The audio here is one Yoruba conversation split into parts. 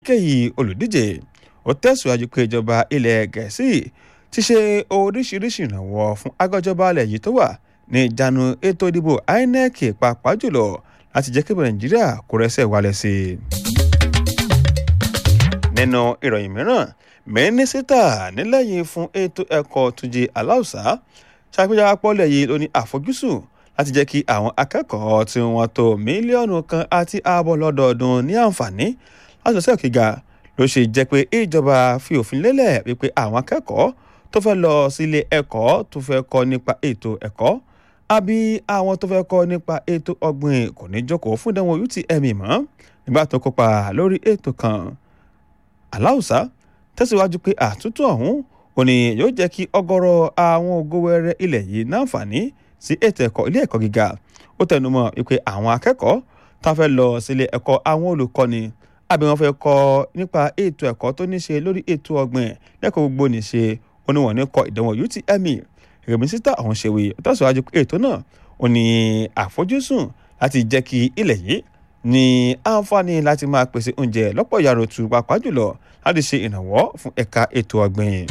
kéyìí olùdíje ó tẹ̀síwájú pé ìjọba ilẹ̀ gẹ̀ẹ́sì ti ṣe oríṣiríṣi ìrànwọ́ fún agbẹjọba alẹ̀ yìí tó wà ní ìjánu ètò ìdìbò inec pàápàá jùlọ láti jẹ́ kí nàìjíríà kó rẹ́sẹ̀ wálẹ̀ sí i. nínú ìròyìn mìíràn mínísítà nílẹ̀yìn fún ètò ẹ̀kọ́ túnjí aláùsá ṣàpèjọba pọ́lẹ̀ yìí ló ní àfojúsùn láti jẹ́ kí àwọn akẹ́kọ̀ọ́ tí wọ́n tó mílíọ̀nù kan àti ààbọ̀ lọ́dọọdún ní àǹfààní láti lọ sí òkè ga ló ṣe jẹ́ pé ìjọba fi òfin lélẹ̀ wípé àwọn akẹ́kọ̀ọ́ tó fẹ́ lọ sílé ẹ̀kọ́ tó fẹ́ kọ́ nípa ètò ẹ̀kọ́ àbí àwọn tó fẹ́ kọ́ nípa ètò ọ̀gbìn kò ní jókòó fún ìdánwò UTME mọ́ nígbà tó kópa lórí ètò kan aláùsá tẹ̀síwájú pé àtúntò ọ̀hún ò ní yóò jẹ́ kí ọ̀gọ̀rọ̀ àwọn ògówẹrẹ ilẹ̀ yìí náǹfààní sí ètò ẹ̀kọ́ ilé ẹ̀kọ́ gíga ó tẹnumọ́ wípé àwọn akẹ́kọ̀ọ́ tá a fẹ́ lọ sílé ẹ̀kọ́ àwọn olùkọ́ni àbí wọ́n fẹ́ kọ́ nípa ètò ẹ̀kọ́ tó ní ṣe lórí ètò ọ̀gbìn lẹ́kọ̀ọ́ gbogbo ní ṣe oníwọ̀n ní kọ ìdánwò UTME rèmísítà ọ̀hún ṣèwé tẹ̀síwájú pé ètò náà ò ní àfojúsùn láti jẹ́ kí ilẹ̀ yìí ní àǹfààní láti máa pèsè oúnjẹ lọ́pọ̀ yàrá-òtù pàápàá jùlọ láti ṣe ìrànwọ́ fún ẹ̀ka ètò ọ̀gbìn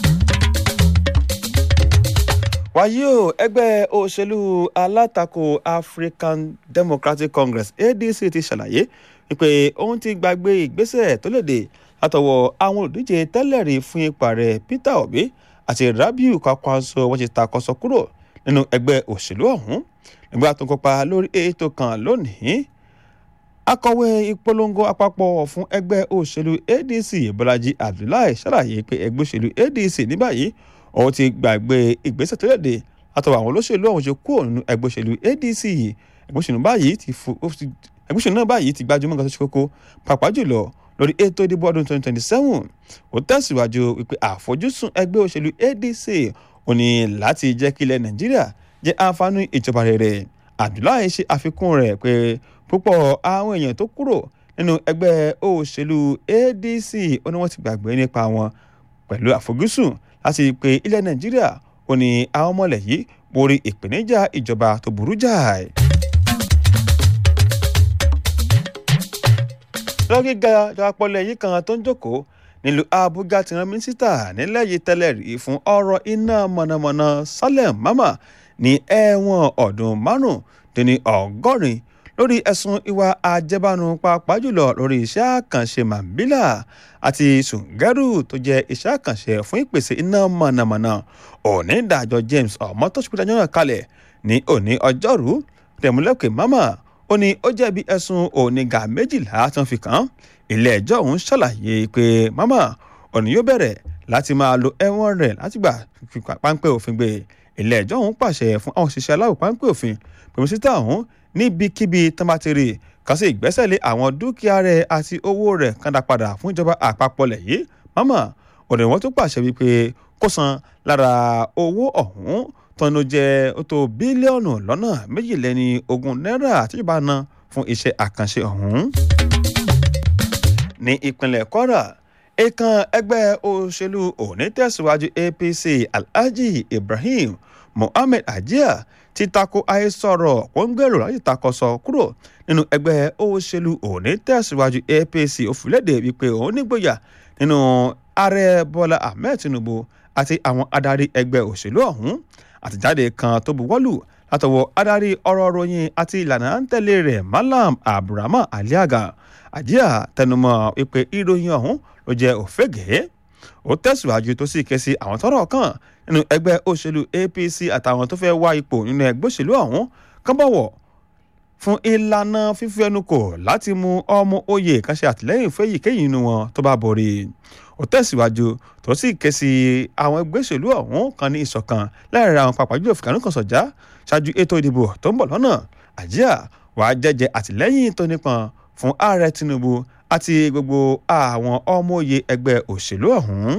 wàyí o ẹgbẹ́ òṣèlú alátakò African Democratic Congress ADC ti ṣàlàyé wípé òun ti gbàgbé ìgbésẹ̀ tó lòdì látọwọ́ àwọn olùdíje tẹ́lẹ̀rí fún ipa rẹ̀ Peter Obi àti Rabiu Kwakwanso wọ́n ti takọ́sọ kúrò nínú ẹgbẹ́ òṣèlú ọ̀hún nígbà tó ń kópa lórí ètò kan lónìí akọ̀wé ìpolongo àpapọ̀ fún ẹgbẹ́ òṣèlú ADC Bọ́lájí Abdullahi ṣàlàyé pé ẹgbẹ́ òṣèlú ADC ní báyìí òun ti gbàgbé ìgbésẹ̀ tó léde látọwọ́ àwọn olóṣèlú ọ̀hún ṣe kúrò nínú ẹgbẹ́ òṣèlú ADC ẹgbẹ́ òṣèlú báyìí ti fo ẹgbẹ́ òṣèlú náà báyìí ti gbájúmọ́ nǹkan tó ṣe kókó pàápàá jùlọ lórí ètò ìdìbò ọdún 2027 ó tẹ̀síwájú wípé àfojúsùn ẹgbẹ́ òṣèlú ADC ò ní láti jẹ́ kí ilẹ̀ Nàìjíríà jẹ́ àǹfààní ìjọba rere Abdullahi ṣe àfikún rẹ̀ pé púpọ̀ àwọn èèyàn tó kúrò nínú ẹgbẹ́ òṣèlú ADC ó ní wọ́n ti gbàgbé nípa wọn pẹ̀lú àfojúsùn láti pé ilẹ̀ nàìjíríà ò ní àwọn ọmọlẹ̀ yìí borí ìpèníjà ìjọba tó burú jáì. lọ́gíga ìjọpọ̀lẹ̀ yìí kan tó ń jókòó nílùú àbújá ti rán mínísítà nílẹ̀ yìí tẹ́lẹ̀ rí fún ọ̀rọ̀ iná mọ̀nàmọ́ná Salem Mama ní ẹ̀wọ̀n ọdún márùn-ún ọgọ́rin lórí ẹ̀sùn ìwà àjẹbánu pàápàá jùlọ lórí iṣẹ́ àkànṣe Mambila àti Sùngẹ́rù tó jẹ́ iṣẹ́ àkànṣe fún ìpèsè iná mọ̀nàmọ́ná òní ìdájọ́ James ọmọtọ́sùpítàjọ́ náà kalẹ̀ ní òní ọjọ́rú tẹ̀múlẹ́kẹ̀ Mama ó ní ó jẹ̀bi ẹ̀sùn onígà méjìlá tí wọ́n fi kàn án ilé ẹjọ́ ọ̀hún ṣàlàyé pé Mama òní yóò bẹ̀rẹ̀ láti máa lo ẹ̀wọ̀n rẹ̀ láti gbà páńpẹ́ òfin gbé ilé ẹjọ́ ọ̀hún pàṣẹ fún àwọn òṣìṣẹ́ aláwọ̀ páńpẹ́ òfin pèmísítà ọ̀hún níbikíbi tọ́mátìrì kan sí ìgbésẹ̀lé àwọn dúkìá rẹ̀ àti owó rẹ̀ kàndà padà fún ìjọba àpapọ̀ lẹ̀ yìí Mama ọ̀dọ̀ wọn tó pàṣẹ wípé kó san lára owó ọ̀hún tọ́nu jẹ́ ó tó bílíọ̀nù lọ́nà méjìléní ogún náírà àtijọba ná fún iṣẹ́ àkànṣe ọ̀hún. ní ìpínlẹ̀ Kwara ìkan ẹgbẹ́ òṣèlú onítẹ̀síwájú APC Alhaji Ibrahim Mohammed Ajia ti tako àhesọ̀rọ̀ kó ń gbèrò láti takọ̀sọ kúrò nínú ẹgbẹ́ òṣèlú onítẹ̀síwájú APC òfìlédè wípé òun nígboyà nínú ààrẹ Bọ́lá Ahmed Tinubu àti àwọn adarí ẹgbẹ́ òṣèlú ọ̀hún àtìjáde kan tó buwọ́lù látọwọ́ adarí ọ̀rọ̀ ròyìn àti ìlànà à ń tẹ̀lé rẹ̀ Malam Abdulrahman Aliaga Àjíà tẹnumọ́ wípé ìròyìn ọ̀hún ló jẹ́ òfégè ó tẹ̀síwájú tó sì ké sí àwọn tọ́rọ̀ kàn nínú ẹgbẹ́ òṣèlú APC àtàwọn tó fẹ́ wá ipò nínú ẹgbẹ́ òṣèlú ọ̀hún kán bọ̀wọ̀ fún ìlànà fífi ẹnu kò láti mú ọmọ oyè kan ṣe àtìlẹ́yìn fún èyíkéyìí nínú wọn tó bá borí ó tẹ̀síwájú tó sì ké sí àwọn ẹgbẹ́ òṣèlú ọ̀hún kan ní ìṣọ̀kan láàrin àwọn pàápàá jùlọ fìkànnì kan sọ̀já ṣáájú ètò ìdìbò tó ń bọ̀ lọ́nà àjíà wàá jẹ́jẹ́ àtìlẹ́yìn tó nípọn fún ààrẹ Tinubu àti gbogbo àwọn ọmọ oyè ẹgbẹ́ òṣèlú ọ̀hún.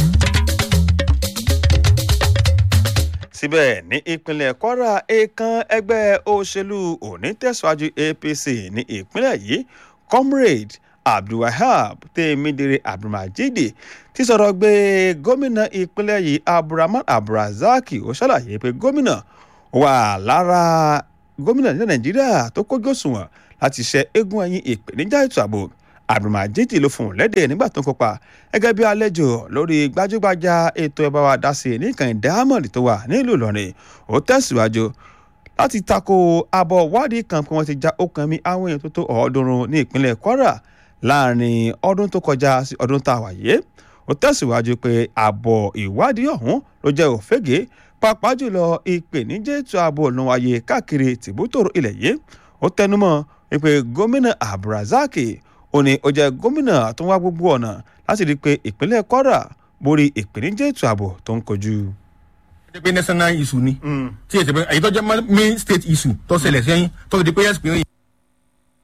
síbẹ̀ ní ìpínlẹ̀ Kwara èèkàn ẹgbẹ́ òṣèlú onítẹ̀síwájú APC ní ìpínlẹ̀ yìí comrade abdulwahab tèmídìrí abdulmajid ti sọ̀rọ̀ gbé gómìnà ìpínlẹ̀ yìí abdulrahman abdulrazak ó ṣàlàyé pé gómìnà wà lára gómìnà ní nàìjíríà tó kójú òṣùwọ̀n láti ṣe eégún ẹ̀yìn ìpèníjà ètò ààbò abdulmajid ló fún un lédè nígbà tó ń kópa gẹ́gẹ́ bí àlejò lórí gbajúgbajà ètò ẹ̀ bá wa dá sí nìkan diamond tó wà nílùú ìlọrin ó tẹ̀síwájú láti tako àbọ̀ wádìí kan pé wọ́n ti já okùn mi àwọn èèyàn tó tó ọ̀ọ́dúnrún ní ìpínlẹ̀ kwara láàrin ọdún tó kọjá sí ọdún tá a wà yé ó tẹ̀síwájú pé àbọ̀ ìwádìí ọ̀hún ló jẹ́ òfégè pàápàá jùlọ ìpèníjà ètò ààbò ló wáyé káàkiri tìbútòrò ilẹ̀ yìí ó tẹnumọ́ pé gómìnà abdulrasaq ó ní ó jẹ́ gómìnà tó ń wá gbogbo ọ̀nà láti rí i pé ìpínlẹ̀ kwara borí ìpèníjà ètò ààbò tó ń kojú. ṣe pé national issue ni tí èsì pé èyí tó jẹ́ main state issue tó ṣẹlẹ̀ sẹ́yìn tó fi di pé yẹ́sì pé